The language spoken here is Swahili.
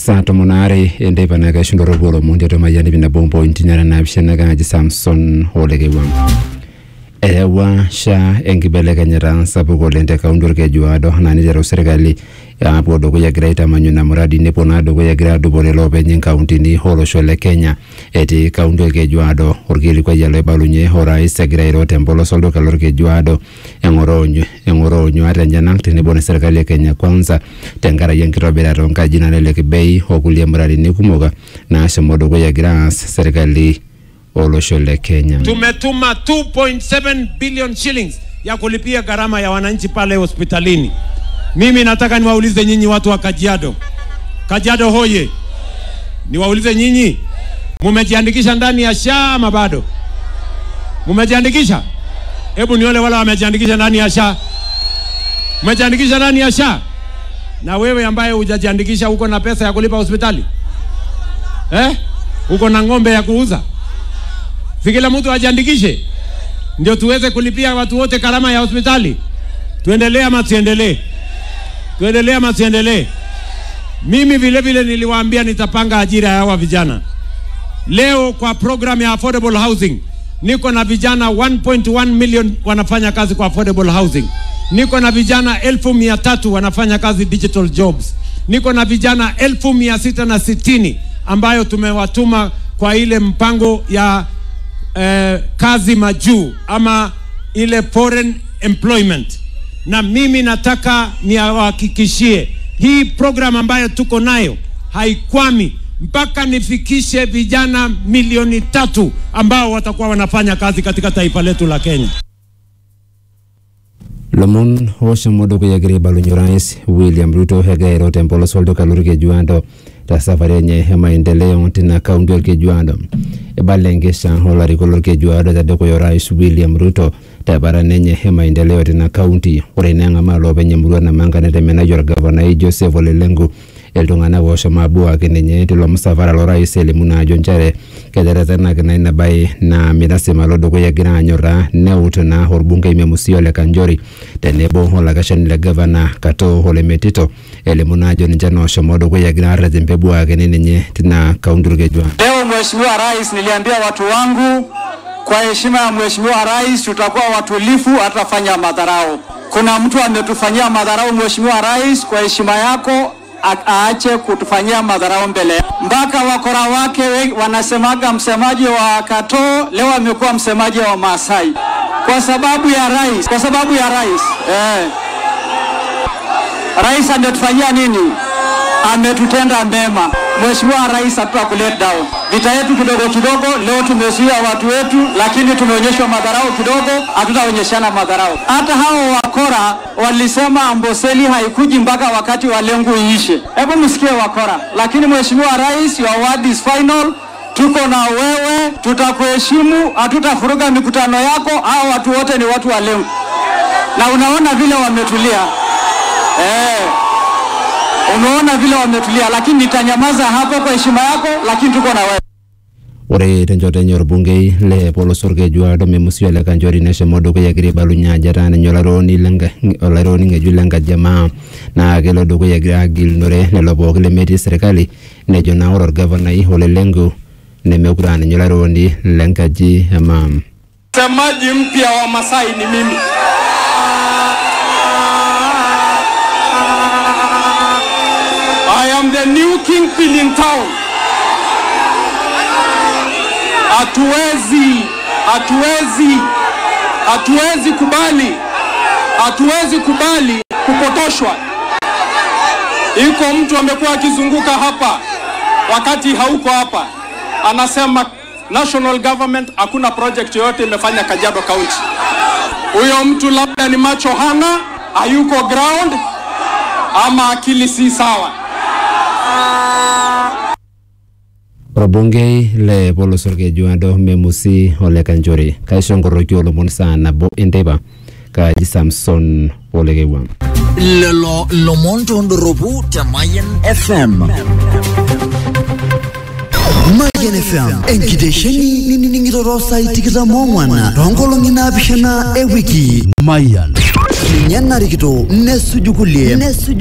saa tomon aare enteipa naa kaishundorropu olomon tiatua mayian ip nabo mpointi nara naapishana kaaji samson olekewam eyawua SHA enkibelekenyata sapuk oleng te kaunti orkejuado naa niteru sirkali apuo dukuya egira aitamanyu ina muradi nepuo naa dukuya egira adupore iloopeny inkauntini olosho le kenya etii kaunti orkejuado orkilikuai loibalunye orais egira airo tempolos olduka lorkejuado eng'oroo eng'oroo nyuat enyenak tenebo na serkali e kenya kwanza tenkaraki enkitobirata onkaji nalelek bei okulie muradini kumok naashomo dukuya egira aas serkali olosho le kenya Tumetuma 2.7 billion shillings ya kulipia gharama ya wananchi pale hospitalini. Mimi nataka niwaulize nyinyi watu wa Kajiado, Kajiado hoye, niwaulize nyinyi, mumejiandikisha ndani ya SHA ama bado? Mumejiandikisha? Hebu nione wale wamejiandikisha ndani ya SHA. Umejiandikisha ndani ya SHA? Na wewe ambaye hujajiandikisha, uko na pesa ya kulipa hospitali eh? Uko na ng'ombe ya kuuza? si kila mtu ajiandikishe ndio tuweze kulipia watu wote gharama ya hospitali. Tuendelee ama tuendelee? Tuendelee ama tuendelee? Mimi vile vile niliwaambia nitapanga ajira ya hawa vijana. Leo kwa program ya affordable housing niko na vijana 1.1 million wanafanya kazi kwa affordable housing. Niko na vijana elfu mia tatu wanafanya kazi digital jobs. Niko na vijana elfu mia sita na sitini ambayo tumewatuma kwa ile mpango ya eh, kazi majuu ama ile foreign employment, na mimi nataka niwahakikishie hii program ambayo tuko nayo haikwami mpaka nifikishe vijana milioni tatu ambao watakuwa wanafanya kazi katika taifa letu la Kenya. lomon oshomo dukuya egira aibalunye orais william ruto egira airo tempolos olduka lorkejuado te safari enye e maendeleo tina kaunti orkejuado ibala enkesha olarikok lorkejuado tedukuya orais william ruto teparan enye e maendeleo tina kaunti ore ina eng'amaa loopeny emurua namanga netemenayie orgavanai joseph olelengu iltung'anak oshomo abuaki ninye tilo musafara lorais elimu naa ajo nchere keteretenaki naa ina baye naa mirasima alo dukuya egira anyorraa neut naa orbungei memusi ole kanjori tenebo olakeshani le gavana katoo ole metito elimu naa ajo ninche naa oshomo dukuya egira arreten peebuakini ninye tina kaunti orkejuado Leo Mheshimiwa Rais, niliambia watu wangu kwa heshima ya Mheshimiwa Rais tutakuwa watulifu, hatafanya madharau. Kuna mtu ametufanyia madharau, Mheshimiwa Rais, kwa heshima yako a- aache kutufanyia madharau mbele ya- mpaka wakora wake we- wanasemaga msemaji wa Katoo leo amekuwa msemaji wa Maasai kwa sababu ya rais, kwa sababu ya rais eh. Rais ametufanyia nini? Ametutenda mema. Mheshimiwa Rais hatuta kulet down. Vita yetu kidogo kidogo, leo tumezuia watu wetu, lakini tumeonyeshwa madharau kidogo, hatutaonyeshana madharau. Hata hao wakora walisema Amboseli haikuji mpaka wakati wa lengu iishe. Hebu msikie wakora. Lakini Mheshimiwa Rais, your word is final. Tuko na wewe, tutakuheshimu, hatutafuruga mikutano yako. Hao watu wote ni watu wa lengu, na unaona vile wametulia eh. Umeona vile wametulia, lakini nitanyamaza hapo kwa heshima yako, lakini tuko na wewe. ore tenchoto enye orbungei le polos orkejuado memusi ole kanjori neshomo dukuya egira aibalunye ajo etaa ninye olarikoni lenka- olarikoni ng'ejuk lenkajamaa naa kelo dukuya egira agilunore lelo pooki lemetii serkali nejo naa ore orgavanai ole lenku nemekure aa ninye olarikoni lenkaji emaam Msemaji mpya wa Masai ni mimi. I am the new kingpin in town. Hatuwezi, hatuwezi, hatuwezi kubali, hatuwezi kubali kupotoshwa. Iko mtu amekuwa akizunguka hapa wakati hauko hapa, anasema national government hakuna project yoyote imefanya Kajiado County. Huyo mtu labda ni macho hana, hayuko ground ama akili si sawa. orbungei le polos orkejuado memusi ole kanjori kaisho nkoroki olomon saa nabo enteipa kaaji samson olekewam lelo lomon tondoropu te Mayan FM. Mayan FM, enkitesheni ninining'ito saai tikitam ong'wan toonkolong'i naapishana ewiki. Mayan. Ninye narikito nesuju kulie nesuju